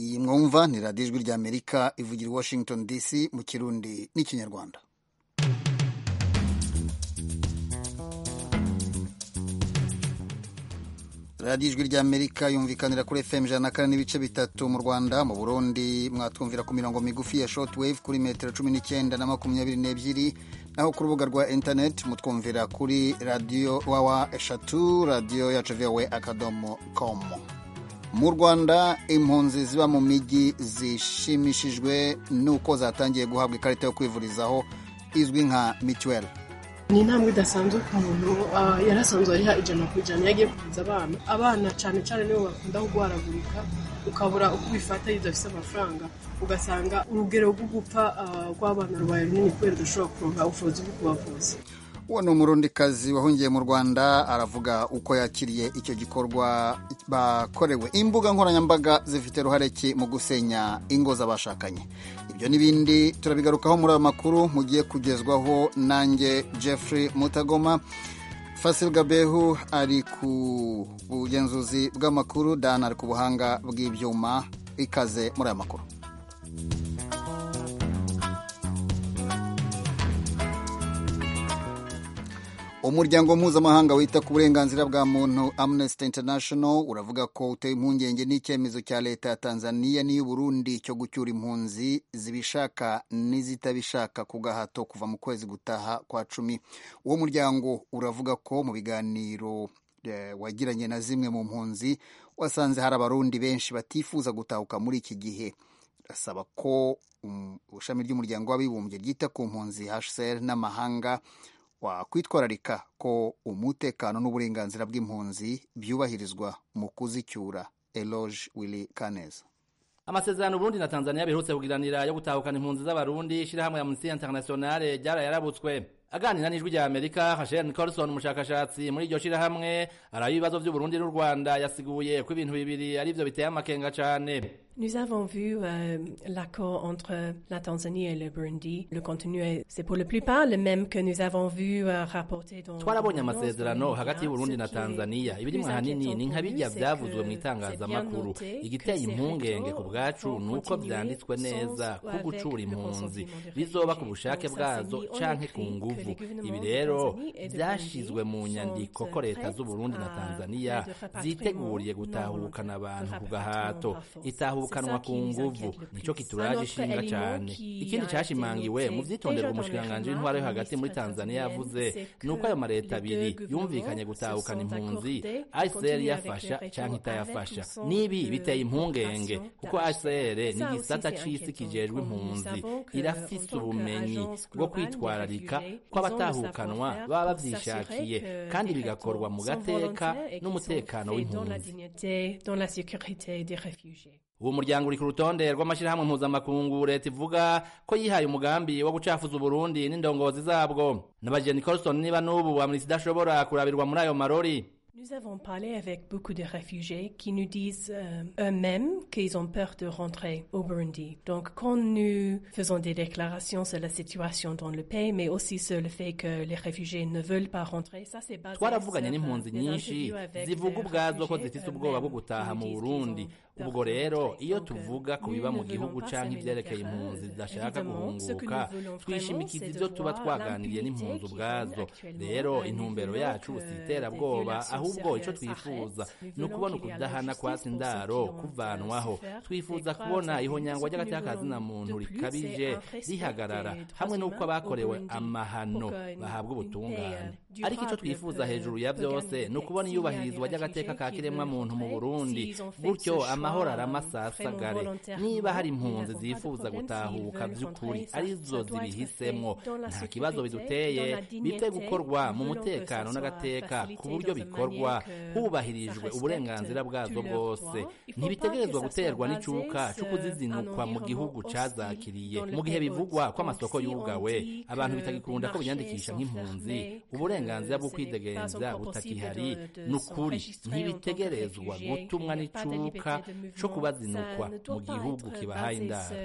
iyi mwumva ni radiyo ijwi ry'amerika ivugira i washington dc mu kirundi n'ikinyarwanda radiyo ijwi ry'amerika yumvikanira kuri fm ijana na kane n'ibice bitatu mu rwanda mu burundi mwatwumvira ku mirongo migufi ya short wave kuri metero cumi n'icyenda na makumyabiri n'ebyiri naho ku rubuga rwa internet mutwumvira kuri radiyo wawa eshatu radiyo yacu vowe akadomo komu mu rwanda impunzi ziba mu mijyi zishimishijwe n'uko zatangiye guhabwa ikarita yo kwivurizaho izwi nka mituweli ni intambwe idasanzwe ku muntu yari asanzwe ariha ijana ku ijana iyo agiye kuvuza abana abana cyane cyane nibo bakunda kurwaragurika ukabura uko ubifata iyo udafite amafaranga ugasanga urugero rwo gupfa rw'abana rubaye runini kubera udashobora kuronka ubushobozi bwo kubavuza uwo ni umurundikazi wahungiye mu rwanda aravuga uko yakiriye icyo gikorwa bakorewe imbuga nkoranyambaga zifite ruhare ki mu gusenya ingo z'abashakanye ibyo n'ibindi turabigarukaho muri ayo makuru mugiye kugezwaho nanjye jeffrey mutagoma fasil gabehu ari ku bugenzuzi bw'amakuru dan ari ku buhanga bw'ibyuma ikaze muri aya makuru umuryango mpuzamahanga wita ku burenganzira bwa muntu amnesty international uravuga ko uteye impungenge n'icyemezo cya leta ya tanzania n'iy'uburundi cyo gucyura impunzi zibishaka n'izitabishaka ku gahato kuva mu kwezi gutaha kwa cumi uwo muryango uravuga ko mu biganiro wagiranye na zimwe mu mpunzi wasanze hari abarundi benshi batifuza gutahuka muri iki gihe asaba ko ishami ry'umuryango w'abibumbye ryita ku mpunzi hcr n'amahanga wakwitwararika ko umutekano n'uburenganzira bw'impunzi byubahirizwa mu kuzicyura eloge willy kaneza amasezerano Burundi na Tanzania biherutse kugiranira yo gutahukana impunzi z'abarundi ishirahamwe Amnesty International ryara yarabutswe aganira n'ijwi rya Amerika Hashem Carlson umushakashatsi muri iryo shirahamwe arayo ibibazo by'uburundi n'u Rwanda yasiguye ko ibintu bibiri ari byo biteye amakenga cyane Nous avons vu euh, l'accord entre la Tanzanie et le Burundi. Le contenu, c'est pour la plupart le même que nous avons vu euh, rapporté dans... Twarabonye amasezerano hagati y'Uburundi na Tanzania. Ibiri mu hanini ni nka bijya byavuzwe mu itangazamakuru. Igiteye impungenge ku bwacu ni uko byanditswe neza ko gucura impunzi bizoba ku bushake bwazo canke ku nguvu. Ibi rero byashizwe mu nyandiko ko leta z'Uburundi na Tanzania ziteguriye gutahukana abantu ku gahato. Itahuka kanwa ku nguvu nicyo kituraje ishinga cyane ikindi cyashimangiwe mu byitonderwa umushikiranganji w'intwaro yo hagati muri tanzania yavuze ni uko ayo mareta abiri yumvikanye gutahukana impunzi icr yafasha cyangwa itayafasha n'ibi biteye impungenge kuko icr ni igisata cy'isi kijejwe impunzi irafise ubumenyi bwo kwitwararika kw'abatahukanwa baba babyishakiye kandi bigakorwa mu gateka n'umutekano w'impunzi uwo muryango uri ku rutonde rw'amashyirahamwe mpuzamakungu leta ivuga ko yihaye umugambi wo gucafuza uburundi n'indongozi zabwo n'abajeni nicolson niba n'ubu amurisi idashobora kurabirwa muri ayo marori Nous avons parlé avec beaucoup de réfugiés qui nous disent euh, eux-mêmes qu'ils ont peur de rentrer au Burundi. Donc quand nous faisons des déclarations sur la situation dans le pays, mais aussi sur le fait que les réfugiés ne veulent pas rentrer, ça c'est basé twaravuganye n'impunzi nyinshi zivuga ubwazo ko zifite ubwoba bwo gutaha mu Burundi ubwo rero iyo tuvuga ku biba mu gihugu canke ivyerekeye impunzi zidashaka guhunguka twishimikiza ivyo tuba twaganiriye n'impunzi ubwazo rero intumbero yacu si iterabwoba aho ahubwo icyo twifuza ni ukubona ukudahana kwa sindaro kuvanwaho twifuza kubona ihonyangwa ry'agatakazi na muntu rikabije rihagarara hamwe n'uko abakorewe amahano bahabwa ubutungane ariko icyo twifuza hejuru ya byose ni ukubona iyubahirizwa ry'agateka ka kiremwa muntu mu burundi gutyo amahoro aramasasagare niba hari impunzi zifuza gutahuka by'ukuri arizo zibihisemo nta kibazo biduteye bite gukorwa mu mutekano n'agateka ku buryo bikorwa hubahirijwe uburenganzira bwazo bwose ntibitegerezwa guterwa n'icuka cyo kuzizinukwa mu gihugu cyazakiriye mu gihe bivugwa ko amasoko yugawe abantu bitagikunda ko biyandikisha nk'impunzi uburenganzira bwo kwidegenza butakihari ni ukuri ntibitegerezwa gutumwa n'icuka cyo kubazinukwa mu gihugu kibahaye indaro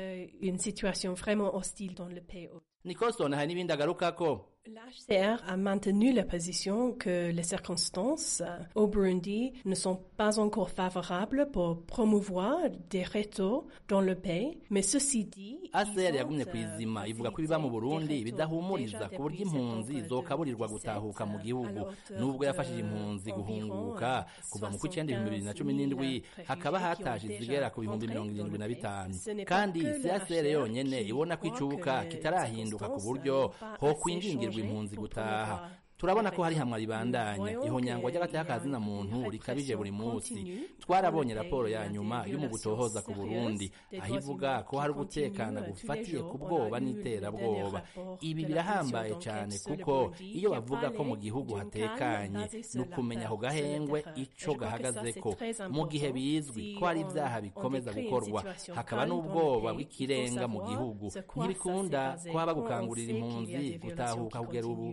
nicholson hari n'ibindi agarukako L'HCR a maintenu la position que les circonstances au Burundi ne sont pas encore favorables pour promouvoir des rétos dans le pays, mais ceci dit... HCR yagumye ku izima ivuga ko ibiba mu Burundi bidahumuriza ku buryo impunzi zokaburirwa gutahuka mu gihugu nubwo yafashije impunzi guhunguka kuva mu kw'icyenda ibihumbi bibiri na cumi n'indwi hakaba hataje izigera ku bihumbi mirongo irindwi na bitanu kandi si HCR yonyene ibona ko icubuka kitarahinduka ku buryo ho kwinjingirwa impunzi gutaha turabona ko hari hamwe ribandanya ihonyangwa ry'agatakazi na muntu rikabije buri munsi twarabonye raporo ya nyuma y'umugutohoza ku Burundi aho ivuga ko hari ugutekana gufatiye ku bwoba n'iterabwoba ibi birahambaye cyane kuko iyo bavuga ko mu gihugu hatekanye ni ukumenya ako gahengwe icyo gahagaze ko mu gihe bizwi ko hari ibyaha bikomeza gukorwa hakaba n'ubwoba bw'ikirenga mu gihugu ntibikunda ko haba gukangurira impunzi gutahuka kugera ubu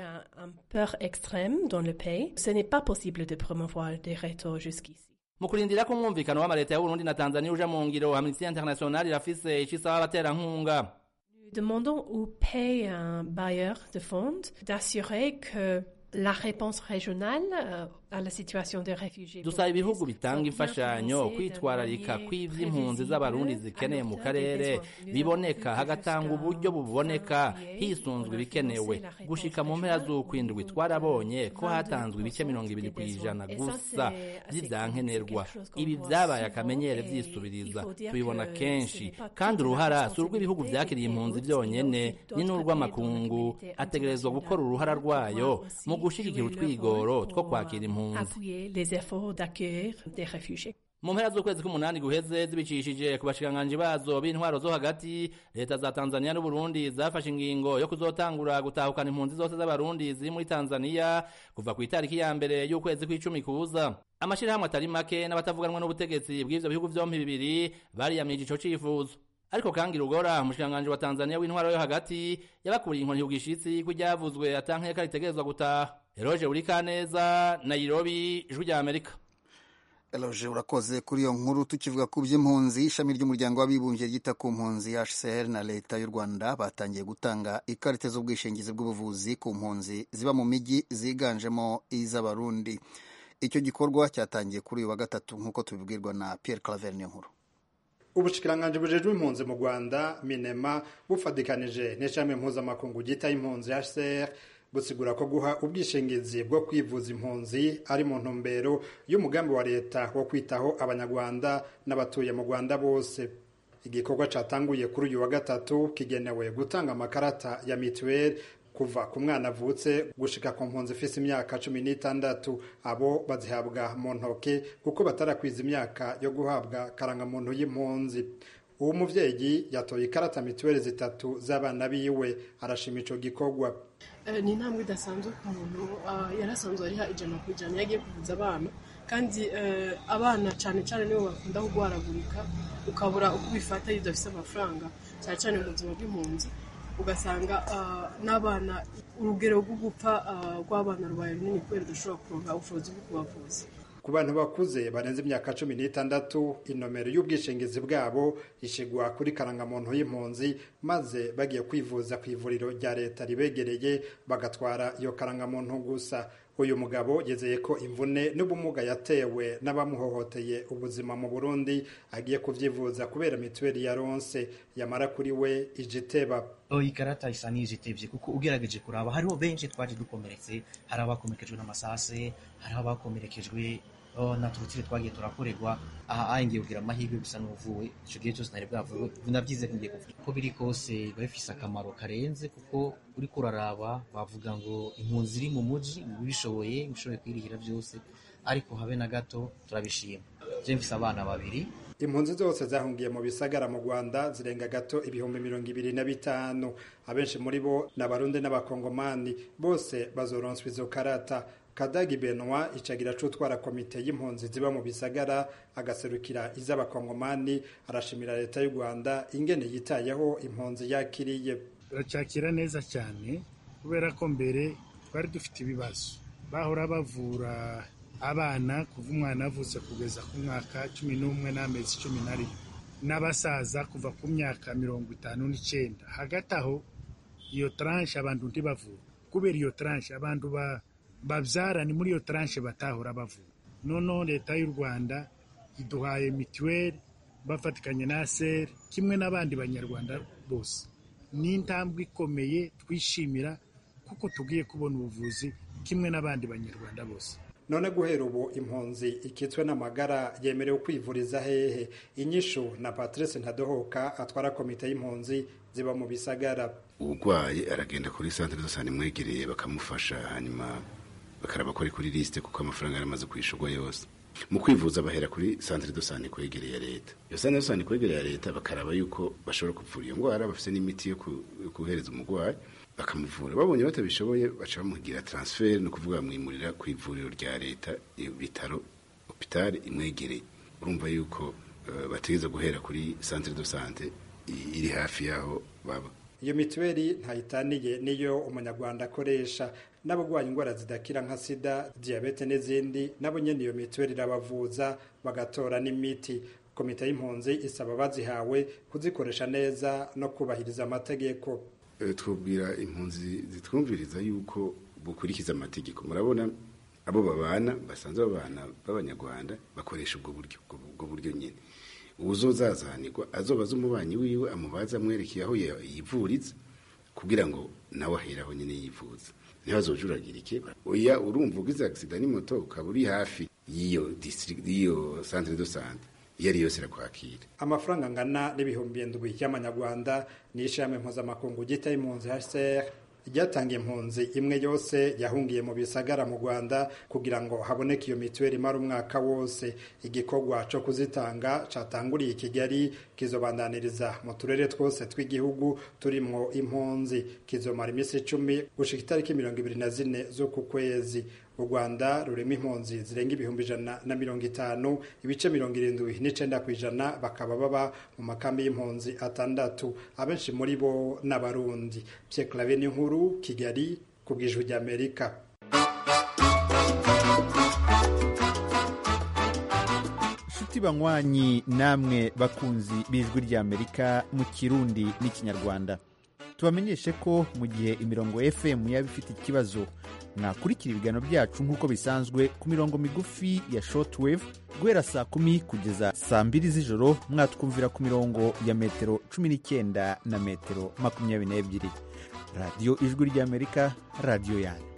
a une peur extrême dans le pays, ce n'est pas possible de promouvoir des rétos jusqu'ici. mu kurindira ko umwumvikano w'ama leta y'uburundi na tanzaniya uja mu ngiro amnistia international irafise ico isaba abaterankunga demandons au pays un bailleur de fonds d'assurer que la réponse régionale euh, à la situation des réfugiés. Dusaba ibihugu bitanga imfashanyo kwitwararika kw'ivy'impunzi z'abarundi zikeneye mu karere biboneka hagatanga uburyo buboneka hisunzwe ibikenewe gushika mu mpera z'ukwindwi twarabonye ko hatanzwe ibice mirongo ibiri ku ijana gusa vy'ivyankenerwa ibi vyabaye akamenyere vyisubiriza tubibona kenshi kandi uruhara si urw'ibihugu vyakiriye impunzi vyonyene ni n'urw'amakungu ategerezwa gukora uruhara rwayo mu gushigikira utwigoro two kwakira impunzi mu mpera z'ukwezi k'umunani guheze zibicishije ku bashikiranganji bazo b'intwaro zo hagati leta za tanzaniya n'uburundi zafashe ingingo yo kuzotangura gutahukana impunzi zose z'abarundi ziri muri tanzaniya kuva ku itariki ya mbere y'ukwezi kw'icumi kuza amashyirahamwe atari make n'abatavuganwa n'ubutegetsi bw'ivyo bihugu vyompi bibiri bariyamije ico cifuzo ariko kangi rugora umushikiranganji wa tanzaniya w'intwaro yo hagati yabakuriye inkoni y'ubwishitsi ko iryavuzwe atankeka ritegerezwa gutaha eroje urikaneza nayirobi ijwi rya amerika eroje urakoze kuri iyo nkuru tukivuga ku by'impunzi ishami ry'umuryango w'abibumbye ryita ku mpunzi hcr na leta y'u rwanda batangiye gutanga ikarita z'ubwishingizi bw'ubuvuzi ku mpunzi ziba mu mijyi ziganjemo iz'abarundi icyo gikorwa cyatangiye kuri uyu wa gatatu nk'uko tubibwirwa na pierre claver niyo nkuru ubushikiranganje bujejwe impunzi mu rwanda minema bufatikanije n'ishami mpuzamakungu gita impunzi hcr busigura ko guha ubwishingizi bwo kwivuza impunzi ari mu ntumbero y'umugambi wa leta wo kwitaho abanyarwanda n'abatuye mu rwanda bose igikorwa cyatanguye kuri uyu wa gatatu kigenewe gutanga amakarata ya mituweli kuva ku mwana avutse gushika ku mpunzi ifise imyaka cumi n'itandatu abo bazihabwa mu ntoke kuko batarakwiza imyaka yo guhabwa karangamuntu y'impunzi uwo muvyeyi yatoye ikarata mituweli zitatu z'abana biwe arashima ico gikorwa ni intambwe idasanzwe ku muntu yarasanzwe ariha ijana ku ijana yagiye kuvuza abana kandi abana cyane cyane nibo bakunda kurwaragurika ukabura uko ubifata iyo udafite amafaranga cyane cyane mu buzima bw'impunzi ugasanga n'abana urugero rwo gupfa rw'abana rwawe runini kubera udashobora kuronka ubushobozi bwo kubavuza ku bantu bakuze barenze imyaka cumi n'itandatu inomero y'ubwishingizi bwabo ishyirwa kuri karangamuntu y'impunzi maze bagiye kwivuza ku ivuriro rya leta ribegereye bagatwara iyo karangamuntu gusa uyu mugabo yizeye ko imvune n'ubumuga yatewe n'abamuhohoteye ubuzima mu burundi agiye kuvyivuza kubera mituweli ya ronse yamara kuri we ijiteba iyi karata isa n'izitebye kuko ugerageje kuraba hariho benshi twaje dukomeretse hari abakomerekejwe n'amasase hari abakomerekejwe na turutire twagiye turakorerwa aha ayi ngiye kugira amahirwe gusa n'uvuwe icyo gihe cyose ntari bwavuwe nabyize ngiye kuvuga ko biri kose biba bifise akamaro karenze kuko uri kuraraba bavuga ngo impunzi iri mu mujyi bishoboye bishoboye kwirihira byose ariko habe na gato turabishima je mfise abana babiri impunzi zose zahungiye mu bisagara mu rwanda zirenga gato ibihumbi mirongo ibiri na bitanu abenshi muri bo ni abarundi n'abakongomani bose bazoronswa izo karata kadagi benwa icagira cutwara komite y'impunzi ziba mu bisagara agaserukira iz'abakongomani arashimira leta y'u rwanda ingene yitayeho impunzi yakiriye turacakira neza cyane kubera ko mbere twari dufite ibibazo bahora bavura abana kuva umwana avutse kugeza ku mwaka cumi n'umwe n'amezi cumi n'arindwi n'abasaza kuva ku myaka mirongo itanu n'icyenda hagati aho iyo taranshe abantu ntibavura kubera iyo taranshe abantu babyara ni muri iyo taranshe batahora bavura noneho leta y'u rwanda iduhaye mituweli bafatikanye na seri kimwe n'abandi banyarwanda bose ni intambwe ikomeye twishimira kuko tugiye kubona ubuvuzi kimwe n'abandi banyarwanda bose none guhera ubu impunzi ikitswe n'amagara yemerewe kwivuriza hehe inyishu na patrice ntadohoka atwara komite y'impunzi ziba mu bisagara urwaye aragenda kuri santire zose imwegereye bakamufasha hanyuma bakaraba ko ari kuri lisite kuko amafaranga yari amaze kwishyurwa yose mu kwivuza bahera kuri santire do sante kwegereye leta iyo santire do sante kwegereye leta bakaraba yuko bashobora kuvura iyo ndwara bafite n'imiti yo kohereza umurwayi bakamuvura babonye batabishoboye baca bamugira taransiferi ni ukuvuga bamwimurira ku ivuriro rya leta ibitaro opitari imwegereye urumva yuko bategereza guhera kuri santire do sante iri hafi y'aho baba iyo mituweli ntayitaniye niyo umunyarwanda akoresha n'abarwaye indwara zidakira nka sida diyabete n'izindi nabo nyine iyo mituweli irabavuza bagatora n'imiti komite y'impunzi isaba bazihawe kuzikoresha neza no kubahiriza amategeko twubwira impunzi zitwumviriza yuko bukurikiza amategeko murabona abo babana basanzwe babana b'abanyarwanda bakoresha ubwo buryo ubwo buryo nyine uwuzozazanirwa azobaza umubanyi wiwe amubaza amwerekeye aho yivuritse kugira ngo nawe aheraho nyine yivuza ntibazojuragirike oya urumva ugize agisida n'imoto ukaba uri hafi y'iyo y'iyo santire do sante iyo ari yose irakwakira amafaranga angana n'ibihumbi ndwi y'amanyarwanda ni ishami mpuzamakungu gita y'impunzi hcr ryatanga impunzi imwe yose yahungiye mu bisagara mu rwanda kugira ngo haboneke iyo mituweli imara umwaka wose igikorwa cyo kuzitanga catanguriye i kigali kizobandaniriza mu turere twose tw'igihugu turimwo impunzi kizomara iminsi icumi gushika itariki mirongo ibiri na zine z'uku kwezi u rwanda rurema impunzi zirenga ibihumbi ijana na mirongo itanu ibice mirongo irindwi n'icenda ku ijana bakaba baba mu makambi y'impunzi atandatu abenshi muri bo n'abarundi pye clave n'inkuru kigali ku bw'ijwi ry'amerika inshuti banywanyi namwe bakunzi b'ijwi ry'amerika mu kirundi n'ikinyarwanda tubamenyeshe ko mu gihe imirongo fm yaba ifite ikibazo mwakurikira ibiganiro byacu nk'uko bisanzwe ku mirongo migufi ya shortwave guhera saa kumi kugeza saa mbiri z'ijoro mwatwumvira ku mirongo ya metero cumi n'icyenda na metero makumyabiri n'ebyiri radiyo ijwi ry'amerika radiyo yanyu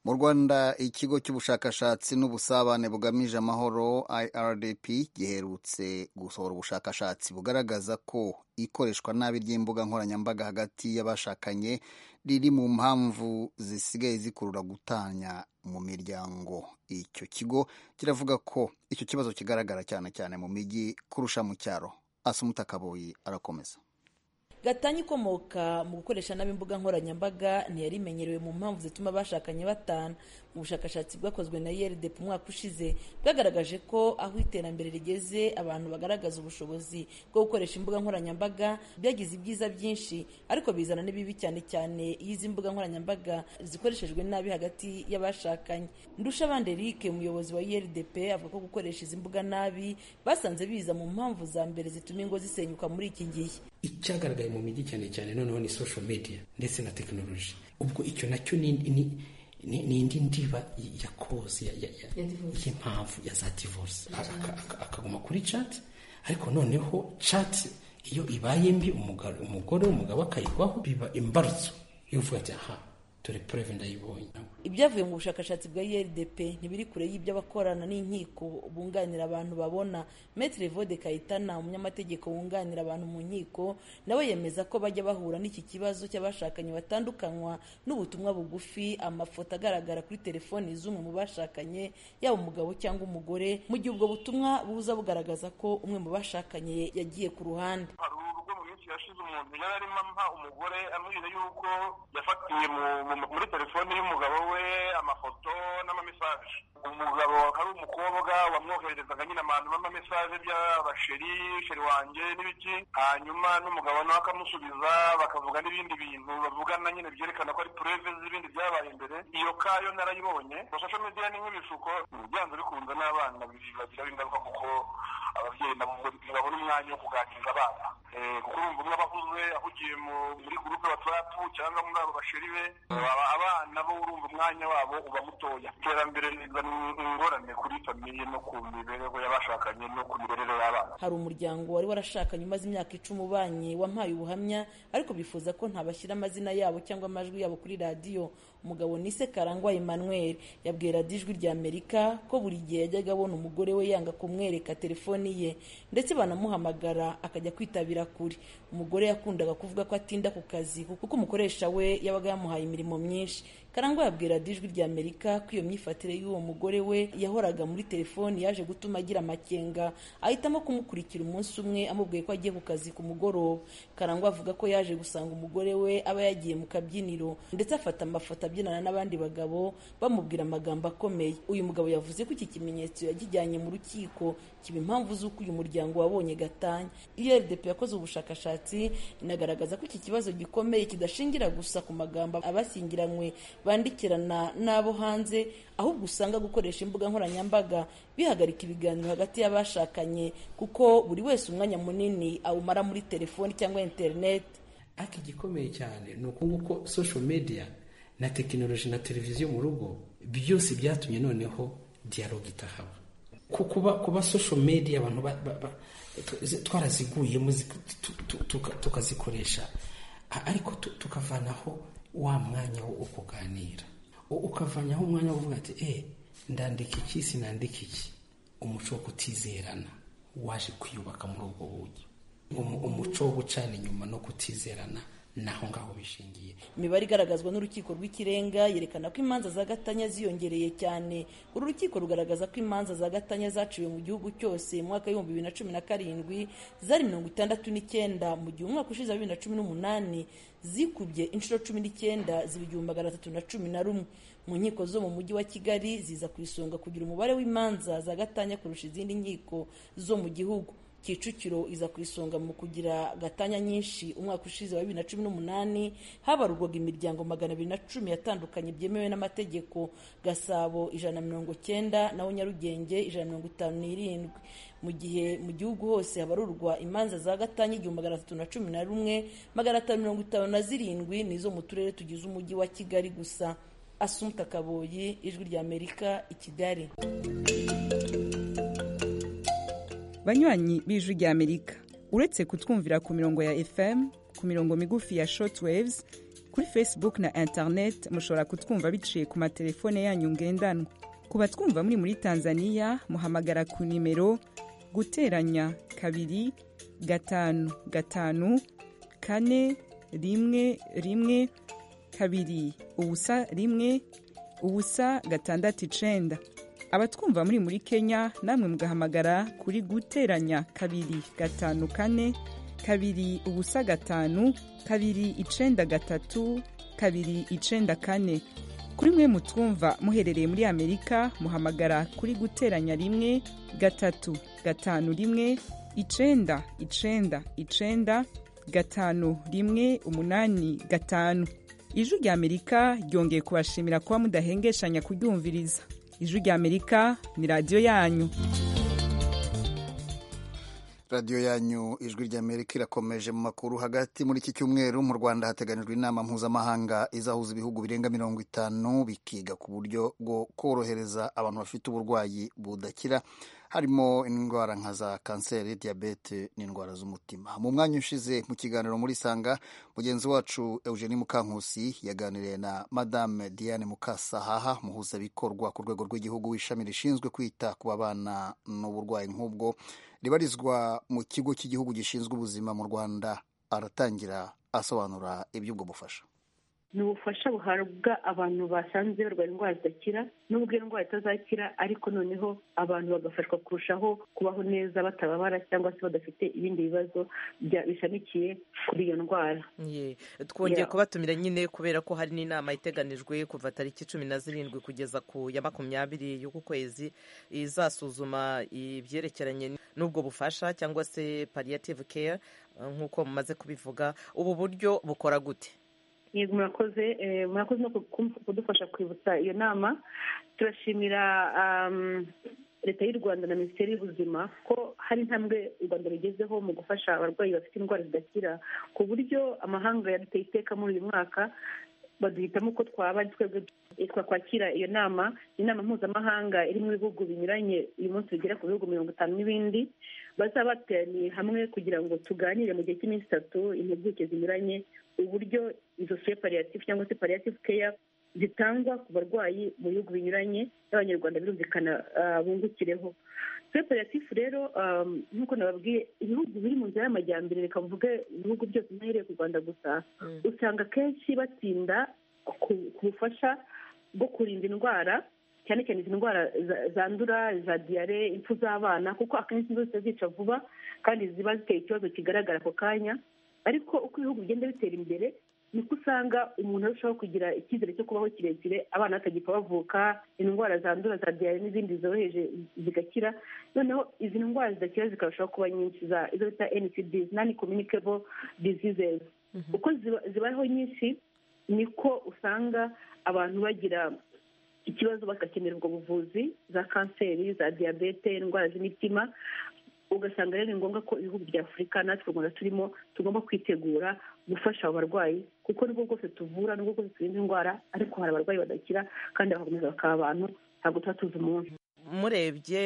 mu rwanda ikigo cy'ubushakashatsi n'ubusabane bugamije amahoro irdp giherutse gusohora ubushakashatsi bugaragaza ko ikoreshwa nabi ry'imbuga nkoranyambaga hagati y'abashakanye riri mu mpamvu zisigaye zikurura gutanya mu miryango icyo kigo kiravuga ko icyo kibazo kigaragara cyane cyane mu mijyi kurusha mu cyaro asumuta kaboyi arakomeza gatanya ikomoka mu gukoresha nabi imbuga nkoranyambaga ntiyarimenyerewe mu mpamvu zituma abashakanye batana mu bushakashatsi bwakozwe na yrdep umwaka ushize bwagaragaje ko aho iterambere rigeze abantu bagaragaza ubushobozi bwo gukoresha imbuga nkoranyambaga byagize ibyiza byinshi ariko bizana n'ibibi cyane cyane iyo izi mbuga nkoranyambaga zikoreshejwe nabi hagati y'abashakanye ndusha abandi erike umuyobozi wa yrdep avuga ko gukoresha izi mbuga nabi basanze biza mu mpamvu za mbere zituma ingo zisenyuka muri iki gihe icyagaragaye mu mijyi cyane cyane noneho ni social media ndetse na tekinoloji ubwo icyo nacyo ni indi ndiba ya koze y'impamvu ya za divorce akaguma kuri chat ariko noneho chat iyo ibaye mbi umugore umugabo akayigwaho biba imbarutso y'uvuga ati aha dore pureve ndayibonye ibyavuye mu bushakashatsi bwa erdp ntibiri kure y'ibyo abakorana n'inkiko bunganira abantu babona metre vode kayitana umunyamategeko wunganira abantu mu nkiko nawe yemeza ko bajya bahura n'iki kibazo cy'abashakanye batandukanywa n'ubutumwa bugufi amafoto agaragara kuri telefoni z'umwe mu bashakanye yaba umugabo cyangwa umugore mu gihe ubwo butumwa buza bugaragaza ko umwe mu bashakanye yagiye ku ruhande yashize umuntu yari arimo ampa umugore amubwira yuko yafatiye muri telefone y'umugabo we amafoto n'amamesaje umugabo akaba ari umukobwa wamwo bohererezaga nyine abantu b'amamesaje by'abasheri sheri wanjye n'ibiki hanyuma n'umugabo nawe akamusubiza bakavuga n'ibindi bintu bavugana nyine byerekana ko ari pureve z'ibindi byabaye imbere iyo kayo narayibonye social media ni nk'ibishuko byanze bikunze n'abana bibagira ingaruka kuko ababyeyi nabo ntibabona umwanya wo kuganiriza abana kuko urumva umwe abakuze ahugiye muri gurupe watsapu cyangwa muri abo basheri be abana bo urumva umwanya wabo uba mutoya iterambere rizana ingorane kuri famiye no ku mibereho y'abashakanye no ku mibereho y'abana hari umuryango wari warashakanye umaze imyaka icumi ubanye wampaye ubuhamya ariko bifuza ko ntabashyira amazina yabo cyangwa amajwi yabo kuri radiyo umugabo nise karangwa emmanuel yabwiye radiyo ijwi rya amerika ko buri gihe yajyaga abona umugore we yanga kumwereka telefoni ye ndetse banamuhamagara akajya kwitabira kure umugore yakundaga kuvuga ko atinda ku kazi kuko umukoresha we yabaga yamuhaye imirimo myinshi karangwa yabwira radiyo ijwi rya amerika ko iyo myifatire y'uwo mugore we yahoraga muri telefoni yaje gutuma agira amakenga ahitamo kumukurikira umunsi umwe amubwiye ko agiye ku kazi ku mugoroba karangwa avuga ko yaje gusanga umugore we aba yagiye mu kabyiniro ndetse afata amafoto abyinana n'abandi bagabo bamubwira amagambo akomeye uyu mugabo yavuze ko iki kimenyetso yakijyanye mu rukiko kiba impamvu z'uko uyu muryango wabonye gatanya rdp yakoze ubushakashatsi inagaragaza ko iki kibazo gikomeye kidashingira gusa ku magambo abashyingiranywe bandikirana n'abo hanze ahubwo usanga gukoresha imbuga nkoranyambaga bihagarika ibiganiro hagati y'abashakanye kuko buri wese umwanya munini awumara muri telefoni cyangwa interineti ariko igikomeye cyane ni uko social media na tekinoloji na televiziyo mu rugo byose byatumye noneho dialogue itahaba kuba kuba social media abantu twaraziguyemo tukazikoresha ariko tukavanaho wa mwanya wo kuganira ukavanyaho umwanya wo kuvuga ati eee ndandika iki sinandika iki umuco wo kutizerana waje kwiyubaka muri ubwo buryo umuco wo gucana inyuma no kutizerana naho ngaho bishingiye imibare igaragazwa n'urukiko rw'ikirenga yerekana ko imanza za gatanya ziyongereye cyane uru rukiko rugaragaza ko imanza za gatanya zaciwe mu gihugu cyose mu mwaka w'ibihumbi bibiri na cumi na karindwi zari mirongo itandatu n'icyenda mu gihe umwaka ushize wa bibiri na cumi n'umunani zikubye inshuro cumi n'icyenda ziba igihumbi magana atatu na cumi na rumwe mu nkiko zo mu mujyi wa kigali ziza ku isonga kugira umubare w'imanza za gatanya kurusha izindi nkiko zo mu gihugu kicukiro iza ku isonga mu kugira gatanya nyinshi umwaka ushize wa bibiri na cumi n'umunani habarurwaga imiryango magana abiri na cumi yatandukanye byemewe n'amategeko gasabo ijana na mirongo cyenda naho nyarugenge ijana na mirongo itanu n'irindwi mu gihe mu gihugu hose habarurwa imanza za gatanya igihumbi magana atatu na cumi na rumwe magana atanu mirongo itanu na zirindwi ni izo mu turere tugize umujyi wa kigali gusa asumta kaboyi ijwi rya amerika i kigali banywanyi b'ijwi ry'amerika uretse kutwumvira ku mirongo ya fm ku mirongo migufi ya shortwaves kuri facebook na internet mushobora kutwumva biciye ku matelefone yanyu ngendanwa ku batwumva muri muri tanzania muhamagara ku nimero guteranya kabiri gatanu gatanu kane rimwe rimwe kabiri ubusa rimwe ubusa gatandatu icenda abatwumva muri muri kenya namwe mugahamagara kuri guteranya kabiri gatanu kane kabiri ubusa gatanu kabiri icenda gatatu kabiri icenda kane kuri mwe mutwumva muherereye muri amerika muhamagara kuri guteranya rimwe gatatu gatanu rimwe icenda icenda icenda gatanu rimwe umunani gatanu ijwi rya amerika ryongeye kubashimira kuba mudahengeshanya kuryumviriza ijwi ry'amerika ni radiyo yanyu radiyo yanyu ijwi ry'amerika irakomeje mu makuru hagati muri iki cyumweru mu rwanda hateganijwe inama mpuzamahanga izahuza ibihugu birenga mirongo itanu bikiga ku buryo bwo korohereza abantu bafite uburwayi budakira harimo indwara nka za kanseri diyabete n'indwara z'umutima mu mwanya ushize mu kiganiro muri sanga mugenzi wacu eugenie mukankusi yaganiriye na madame diane mukasahaha muhuzabikorwa ku rwego rw'igihugu w'ishami rishinzwe kwita ku babana n'uburwayi nk'ubwo ribarizwa mu kigo cy'igihugu gishinzwe ubuzima mu rwanda aratangira asobanura iby'ubwo bufasha ni ubufasha buhabwa abantu basanze barwaye indwara zidakira n'ubwo iyo ndwara itazakira ariko noneho abantu bagafashwa kurushaho kubaho neza batababara cyangwa se badafite ibindi bibazo bishamikiye kuri iyo ndwara twongeye kubatumira nyine kubera ko hari n'inama iteganijwe kuva tariki cumi na zirindwi kugeza ku ya makumyabiri y'uku kwezi izasuzuma ibyerekeranye n'ubwo bufasha cyangwa se palliative care nk'uko mumaze kubivuga ubu buryo bukora gute murakoze murakoze no kudufasha kwibutsa iyo nama turashimira leta y'u rwanda na minisiteri y'ubuzima ko hari intambwe u rwanda rugezeho mu gufasha abarwayi bafite indwara zidakira ku buryo amahanga yaduteye iteka muri uyu mwaka baduhitamo uko twaba ari twebwe twakwakira iyo nama ni inama mpuzamahanga iri mu bihugu binyuranye uyu munsi bigera ku bihugu mirongo itanu n'ibindi bazaba bateraniye hamwe kugira ngo tuganire mu gihe cy'iminsi itatu impuguke zinyuranye uburyo izo pariyative cyangwa se pariyative keya zitangwa ku barwayi mu bihugu binyuranye n'abanyarwanda birumvikana bungukireho pariyative rero nk'uko nababwiye ibihugu biri mu nzira y'amajyambere reka mvuge ibihugu byose ntahereye ku rwanda gusa usanga akenshi batinda ku bufasha bwo kurinda indwara cyane cyane izi ndwara zandura za diyare impfu z'abana kuko akenshi zose zica vuba kandi ziba ziteye ikibazo kigaragara ako kanya ariko uko ibihugu bigenda bitera imbere niko usanga umuntu arushaho kugira icyizere cyo kubaho kirekire abana batagipfa bavuka indwara zandura za diyare n'izindi zoroheje zigakira noneho izi ndwara zidakira zikarushaho kuba nyinshi za izo bita ncds nani communicable diseases uko zibayeho nyinshi niko usanga abantu bagira ikibazo bagakenerwa ubuvuzi za kanseri za diyabete indwara z'imitima ugasanga rero ni ngombwa ko ibihugu bya afurika natwe u rwanda turimo tugomba kwitegura gufasha abo barwayi kuko nubwo bwose tuvura nubwo bwose turinda indwara ariko hari abarwayi badakira kandi bagakomeza bakaba abantu ntabwo tuba tuzi umuntu murebye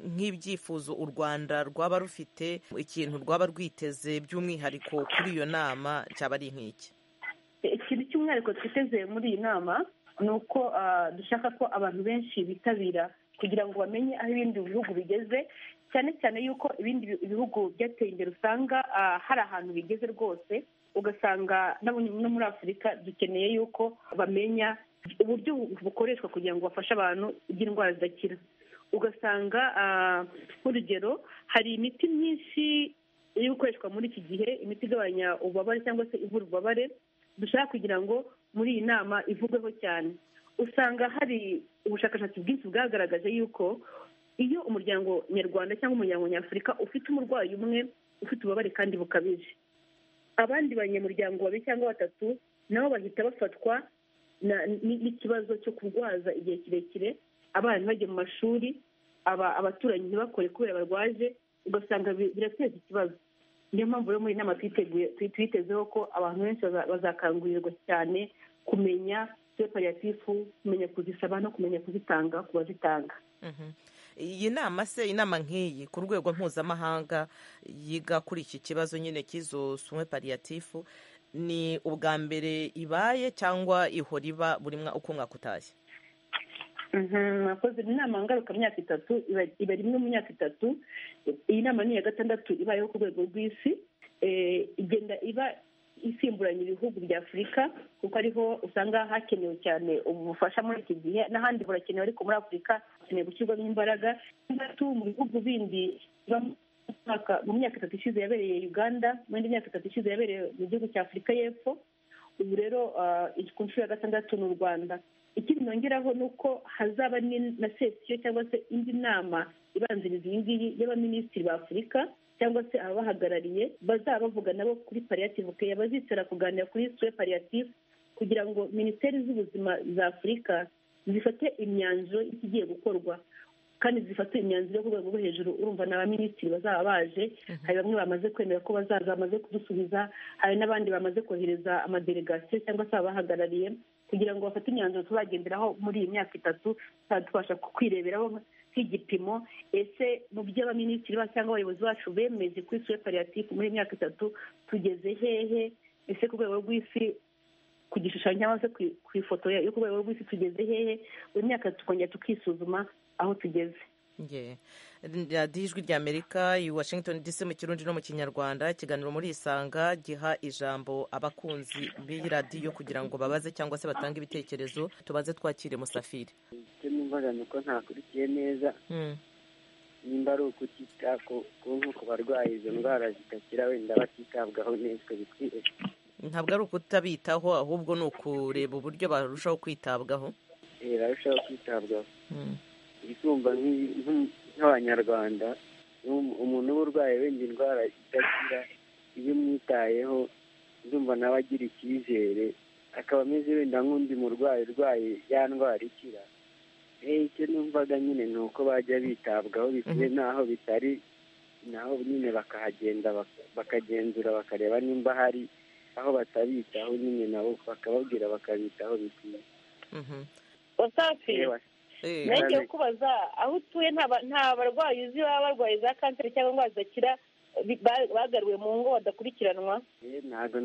nk'ibyifuzo u rwanda rwaba rufite ikintu rwaba rwiteze by'umwihariko kuri iyo nama cyaba ari nk'iki ikintu cy'umwihariko twiteze muri iyi nama ni uko dushaka ko abantu benshi bitabira kugira ngo bamenye aho ibindi bihugu bigeze cyane cyane yuko ibindi bihugu byateye imbere usanga hari ahantu bigeze rwose ugasanga no muri afurika dukeneye yuko bamenya uburyo bukoreshwa kugira ngo bafashe abantu by'indwara zidakira ugasanga nk'urugero hari imiti myinshi iri gukoreshwa muri iki gihe imiti igabanya ububabare cyangwa se ivura ububabare dushaka kugira ngo muri iyi nama ivugweho cyane usanga hari ubushakashatsi bwinshi bwagaragaje yuko iyo umuryango nyarwanda cyangwa umuryango nyafurika ufite umurwayi umwe ufite ububabare kandi bukabije abandi banyamuryango babiri cyangwa batatu nabo bahita bafatwa n'ikibazo cyo kurwaza igihe kirekire abana ntibajye mu mashuri abaturanyi ntibakore kubera barwaje ugasanga birateza ikibazo niyo mpamvu rero muri iyi nama twitezeho ko abantu benshi bazakangurirwa cyane kumenya pariatifu kumenya kuzisaba no kumenya kuzitanga ku bazitanga iyi nama se inama nk'iyi ku rwego mpuzamahanga yiga kuri iki kibazo nyine cy'izo sunywe pariyatifu ni ubwa mbere ibaye cyangwa ihora iba buri uko mwaka utashye mwakoze inama ngarukamyaka itatu iba rimwe mu myaka itatu iyi nama ni iya gatandatu ibayeho ku rwego rw'isi igenda iba isimburanye ibihugu bya afurika kuko ariho usanga hakenewe cyane ubufasha muri iki gihe n'ahandi burakenewe ariko muri afurika hakenewe gushyirwamo imbaraga gatatu mu bihugu bindi mu myaka itatu ishize yabereye uganda mu yindi myaka itatu ishize yabereye mu gihugu cya afurika y'epfo ubu rero ku nshuro ya gatandatu ni u rwanda ikindi nongeraho ni uko hazaba na sesiyo cyangwa se indi nama ibanziriza iyi ngiyi y'abaminisitiri ba afurika cyangwa se ababahagarariye bazaba bavuga nabo kuri pariyativu keya bazicara kuganira kuri suwe pariyativu kugira ngo minisiteri z'ubuzima za afurika zifate imyanzuro y'ikigiye gukorwa kandi zifate imyanzuro yo ku rwego rwo hejuru urumva ni abaminisitiri bazaba baje hari bamwe bamaze kwemera ko bazaza bamaze kudusubiza hari n'abandi bamaze kohereza amadelegasiyo cyangwa se ababahagarariye kugira ngo bafate imyanzuro tuzagenderaho muri iyi myaka itatu tubasha kwireberaho nk'igipimo ese mu byo abaminisitiri cyangwa abayobozi bacu bemeje kuri suwe pariyatifu muri imyaka itatu tugeze hehe ese ku rwego rw'isi ku gishushanyo cyangwa se ku ifoto yo ku rwego rw'isi tugeze hehe buri myaka tukongera tukisuzuma aho tugeze radiyo ijwi rya amerika i washington dc mu kirundi no mu kinyarwanda ikiganiro muri isanga giha ijambo abakunzi b'iyi radiyo kugira ngo babaze cyangwa se batange ibitekerezo tubanze twakire musafiri icyo numvaga ni uko ntakurikiye neza nimba ari ukutita ku nk'uko barwaye izo ndwara zidakira wenda batitabwaho neza bikwiye ntabwo ari ukutabitaho ahubwo ni ukureba uburyo barushaho kwitabwaho barushaho kwitabwaho isumba nk'abanyarwanda umuntu uba urwaye wenda indwara idakira iyo umwitayeho ndumva nawe agira icyizere akaba ameze wenda nk'undi murwayi urwaye ya ndwara ikira icyo numvaga nyine ni uko bajya bitabwaho bikwiye n'aho bitari naho nyine bakahagenda bakagenzura bakareba nimba hari aho batabitaho nyine nabo bakababwira bakabitaho bikwiye nagiye kubaza aho utuye nta barwayi uzi baba barwaye za kanseri cyangwa indwara zidakira bagaruwe mu ngo badakurikiranwa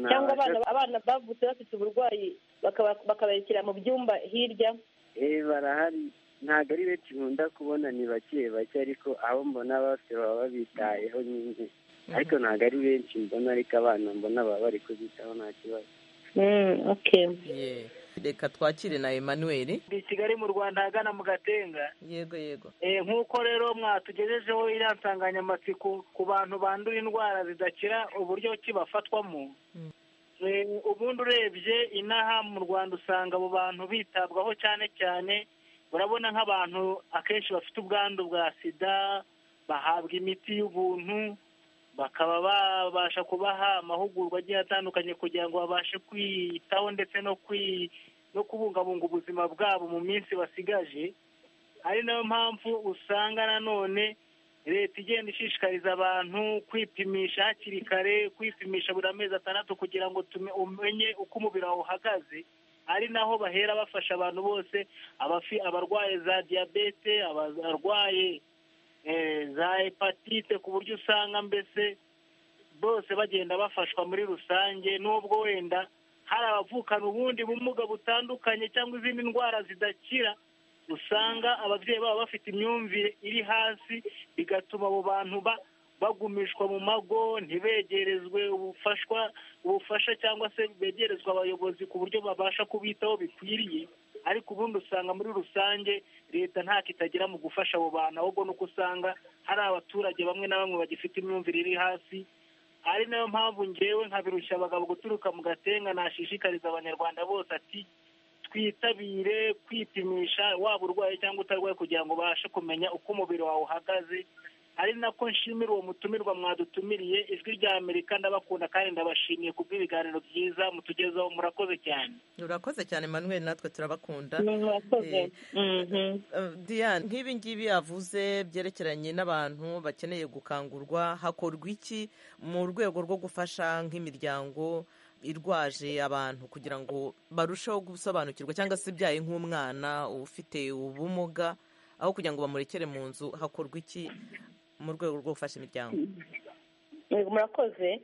cyangwa abana bavutse bafite uburwayi bakabarekera mu byumba hirya barahari ntabwo ari benshi nkunda kubona ni bake bake ariko abo mbona bose baba babitayeho nyine ariko ntabwo ari benshi mbona ariko abana mbona baba bari kubitaho nta kibazo reka twakire na emmanuel ndi kigali mu rwanda ahagana mu gatenga yego yego nk'uko rero mwatugejejeho iriya nsanganyamatsiko ku bantu bandura indwara zidakira uburyo ki bafatwamo ubundi urebye inaha mu rwanda usanga abo bantu bitabwaho cyane cyane urabona nk'abantu akenshi bafite ubwandu bwa sida bahabwa imiti y'ubuntu bakaba babasha kubaha amahugurwa agiye atandukanye kugira ngo babashe kwiyitaho ndetse no no kubungabunga ubuzima bwabo mu minsi basigaje ari nayo mpamvu usanga nanone leta igenda ishishikariza abantu kwipimisha hakiri kare kwipimisha buri amezi atandatu kugira ngo umenye uko umubiri wawe uhagaze ari naho bahera bafasha abantu bose abarwaye za diyabete abarwaye za hepatite ku buryo usanga mbese bose bagenda bafashwa muri rusange n'ubwo wenda hari abavukana ubundi bumuga butandukanye cyangwa izindi ndwara zidakira usanga ababyeyi babo bafite imyumvire iri hasi bigatuma abo bantu bagumishwa mu mago ntibegerezwe ubufashwa ubufasha cyangwa se begerezwa abayobozi ku buryo babasha kubitaho bikwiriye ariko ubundi usanga muri rusange leta ntacyo itagira mu gufasha abo bantu ahubwo ni uko usanga hari abaturage bamwe na bamwe bagifite imyumvire iri hasi ari nayo mpamvu ngewe nkabirushya abagabo guturuka mu gatenga nashishikariza abanyarwanda bose ati twitabire kwipimisha waba urwaye cyangwa utarwaye kugira ngo ubashe kumenya uko umubiri wawe uhagaze ari nako nshimira uwo mutumirwa mwadutumiriye ijwi rya amerika ndabakunda kandi ndabashimiye kubw'ibiganiro byiza mutugezaho murakoze cyane urakoze cyane manuel natwe turabakunda diane nk'ibi ngibi yavuze byerekeranye n'abantu bakeneye gukangurwa hakorwa iki mu rwego rwo gufasha nk'imiryango irwaje abantu kugira ngo barusheho gusobanukirwa cyangwa se ibyaye nk'umwana ufite ubumuga aho kugira ngo bamurekere mu nzu hakorwa iki mu rwego rwo gufasha imiryango murakoze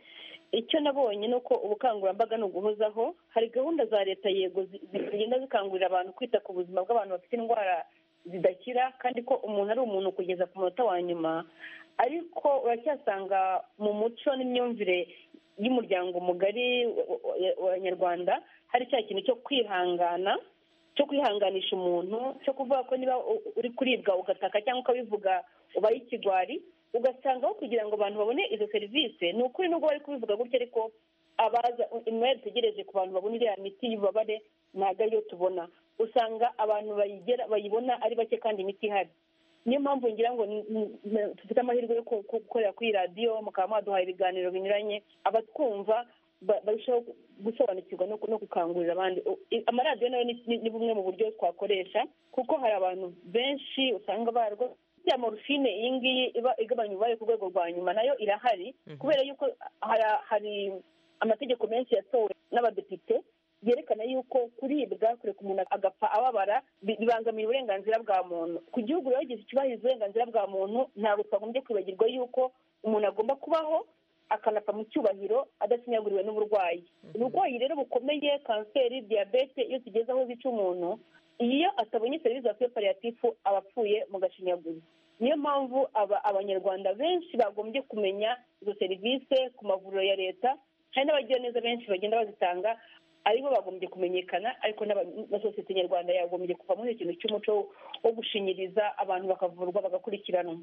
icyo nabonye ni uko ubukangurambaga ni uguhozaho hari gahunda za leta yego zigenda zikangurira abantu kwita ku buzima bw'abantu bafite indwara zidakira kandi ko umuntu ari umuntu kugeza ku munota wa nyuma ariko uracyasanga mu muco n'imyumvire y'umuryango mugari wa nyarwanda hari cya kintu cyo kwihangana cyo kwihanganisha umuntu cyo kuvuga ko niba uri kuribwa ugataka cyangwa ukabivuga ubaye ikigwari ugasanga aho kugira ngo abantu babone izo serivisi ni ukuri nubwo bari kubivuga gutya ariko abaza imwe dutegereje ku bantu babona iriya miti y'ububabare ntabwo ariyo tubona usanga abantu bayibona ari bake kandi imiti ihari niyo mpamvu ngira ngo dufite amahirwe yo gukorera kuri radiyo mukaba mwaduhaye ibiganiro binyuranye abatwumva barushaho gusobanukirwa no gukangurira abandi amaradiyo nayo ni bumwe mu buryo twakoresha kuko hari abantu benshi usanga barwo ya morphine iyi ngiyi iba igabanya ububabare ku rwego rwa nyuma nayo irahari kubera yuko hari amategeko menshi yasowe n'abadepite yerekana yuko kuribwa kureka umuntu agapfa ababara bibangamira uburenganzira bwa muntu ku gihugu rero gihe cyubahiriza uburenganzira bwa muntu ntabwo twagombye kwibagirwa yuko umuntu agomba kubaho akanapfa mu cyubahiro adasinyaguriwe n'uburwayi uburwayi rero bukomeye kanseri diyabete iyo tugeze aho zica umuntu iyo atabonye serivisi za pariatifu aba apfuye mu gashinyaguro niyo mpamvu abanyarwanda benshi bagombye kumenya izo serivisi ku mavuriro ya leta hari n'abagiraneza benshi bagenda bazitanga aribo bagombye kumenyekana ariko na sosiyete nyarwanda yagombye kuva muri icyo kintu cy'umuco wo gushinyiriza abantu bakavurwa bagakurikiranwa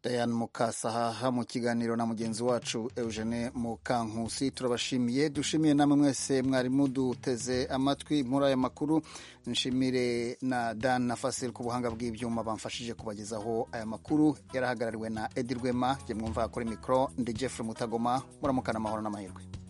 Diane Mukasahaha mu kiganiro na mugenzi wacu Eugene Mukankusi turabashimiye dushimiye namwe mwese mwari muduteze amatwi muri aya makuru nshimire na Dan na Fasil ku buhanga bw'ibyuma bamfashije kubagezaho aya makuru yarahagarariwe na Edi Rwema jye mwumva kuri mikoro ndi Jeffrey Mutagoma muramukana amahoro n'amahirwe